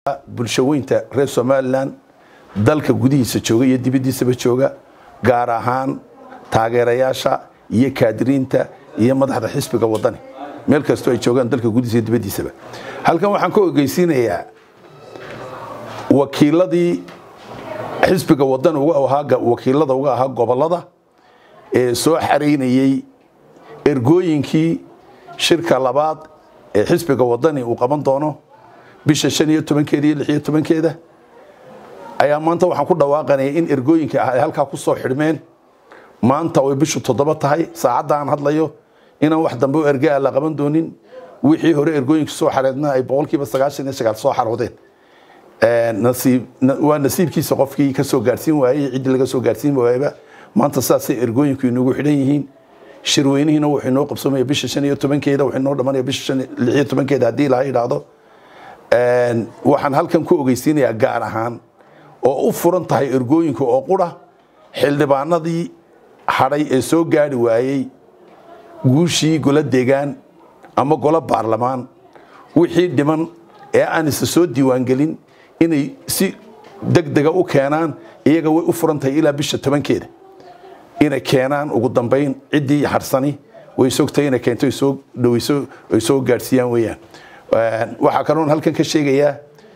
bulshaweynta reer somalilan dalka gudihiisa jooga iyo dibaddiisaba jooga gaar ahaan taageerayaasha iyo kaadiriinta iyo madaxda xisbiga wadani meel kastoo ay joogaan dalka gudihiisa iyo dibaddiisaba halkan waxaan ka ogeysiinayaa wakiiladii xisbiga wadani uga ahaa wakiilada uga ahaa gobolada ee soo xaraynayey ergooyinkii shirka labaad ee xisbiga wadani uu qaban doono bisha shan iyo tobankeeda iyo lix iyo tobankeeda ayaa maanta waxaan ku dhawaaqanaya in ergooyinka ah ay halkaa ku soo xidhmeen maanta oy bishu toddoba tahay saacadda aan hadlayo inaan wax dambe oo ergaa la qaban doonin wixii hore ergooyinka soo xareedna ay boqolkiiba sagaashan iyo sagaal soo xaroodeen waa nasiibkiisa qofkii ka soo gaarsiin waayey ciddii laga soo gaarsiin waayaba maanta saasay ergooyinku inagu xidhan yihiin shirweynihiina wuxuu inoo qabsoomaya bisha shan iyo tobankeeda wuxuu inoo dhamanaya bisha lix iyo tobankeeda haddii ilaha idhaahdo waxaan halkan ku ogeysiinayaa gaar ahaan oo u furan tahay ergooyinka oo qura xildhibaanadii hadhay ee soo gaari waayey guushii golo deegaan ama golo baarlamaan wixii dhiman ee aan isa soo diiwaangelin inay si degdega u keenaan iyaga way u furan tahay ilaa bisha tobankeeda inay keenaan ugu dambayn ciddii harsani way sogtahay inay keento soo dhaweyso ay soo gaadhsiiyaan weeyaan waxaa kaloon halkan ka sheegayaa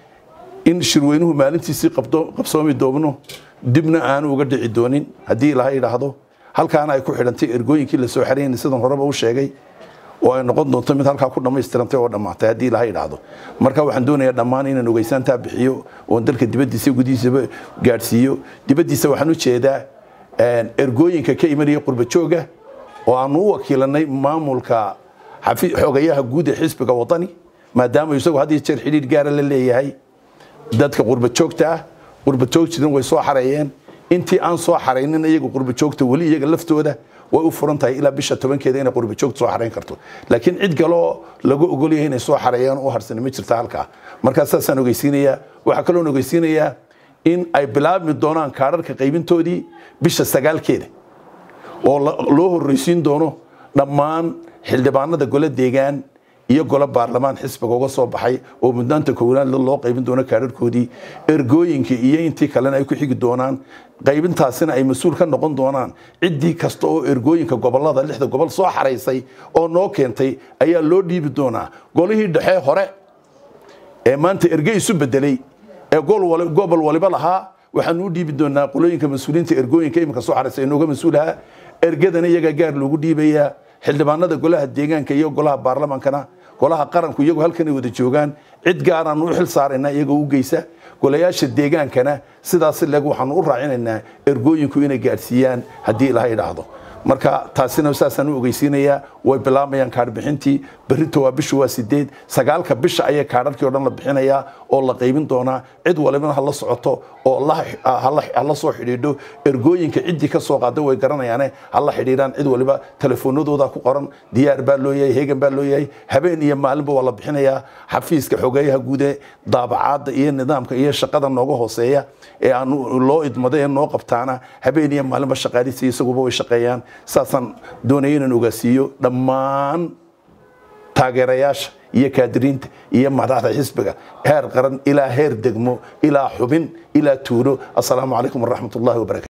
in shirweynuhu maalintiisii qabsoomi doobno dibna aanu uga dhici doonin haddii ilaha idhaahdo halkaana ay ku xidhantay ergooyinkii la soo xaraynay sidan horeba u sheegay oo ay noqon doonto mid halkaa ku dhammaystirantay oo dhammaatay haddii ilaha idhaahdo marka waxaan doonayaa dhammaan inaan ogeysaantaa bixiyo oon dalka dibaddiisa gudihiisaba gaadhsiiyo dibaddiisa waxaan u jeedaa ergooyinka ka imanaya qurbajooga oo aanu u wakiilanay maamulka xogayaha guud ee xisbiga wadani maadaama isagu had iyo jeer xidhiidh gaara la leeyahay dadka qurbajoogta ah qurbajoogtidan way soo xareeyeen intii aan soo xaraynin iyaga qurbajoogta weli iyaga laftooda way u furan tahay ilaa bisha tobankeeda inay qurbajoogta soo xarayn karto laakiin cid kaloo lagu ogolyahay inay soo xareeyaan u harsani ma jirta halkaa markaa saasaan ogeysiinayaa waxaa kaloon ogeysiinayaa in ay bilaabmi doonaan kaadharka qaybintoodii bisha sagaalkeeda oo loo horreysiin doono dhammaan xildhibaanada golo deegaan iyo golo baarlamaan xisbiga uga soo baxay oo mudnaanta koowaad loo qaybin doono kaadharkoodii ergooyinka iyo intii kalena ay ku xigi doonaan qaybintaasina ay mas-uul ka noqon doonaan ciddii kasta oo ergooyinka gobolada lixda gobol soo xaraysay oo noo keentay ayaa loo dhiibi doonaa golihii dhexe hore ee maanta erge isu bedelay ee gobol waliba lahaa waxaanu u dhiibi doonaa qolooyinka mas-uuliyiinta ergooyinka iminka soo xaraysay inooga mas-uulaha ergadana iyagaa gaar loogu dhiibayaa xildhibaanada golaha deegaanka iyo golaha baarlamaankana golaha qaranku iyagu halkanay wada joogaan cid gaaraanu u xil saaraynaa iyagoo u geysa golayaasha deegaankana sidaas leeg waxaanu u raacinaynaa ergooyinku inay gaadhsiiyaan haddii ilaha idhaahdo marka taasina saasaan u ogeysiinayaa way bilaabayaan kaadhbixintii berrita waa bishu waa sideed sagaalka bisha ayay kaadharkii o dhan la bixinayaa oo la qaybin doonaa cid walibana ha la socoto oo hala soo xidhiidho ergooyinka ciddii ka soo qaada way garanayaane hala xidhiidhaan cid waliba telefoonadooda ku qoran diyaar baa loo yahay heegan baa loo yahay habeen iyo maalinba waa la bixinayaa xafiiska xogeeyaha guude daabacaadda iyo nidaamka iyo shaqada nooga hooseeya ee aan loo idmaday ee noo qabtaana habeen iyo maalinba shaqaaliisa isaguba way shaqeeyaan saasaan doonaya inaan ogaasiiyo dhammaan taageerayaasha iyo kaadiriinta iyo madaxda xisbiga heer qaran ilaa heer degmo ilaa xubin ilaa tuulo assalaamu calaykum waraxmat ullahi wabarakatu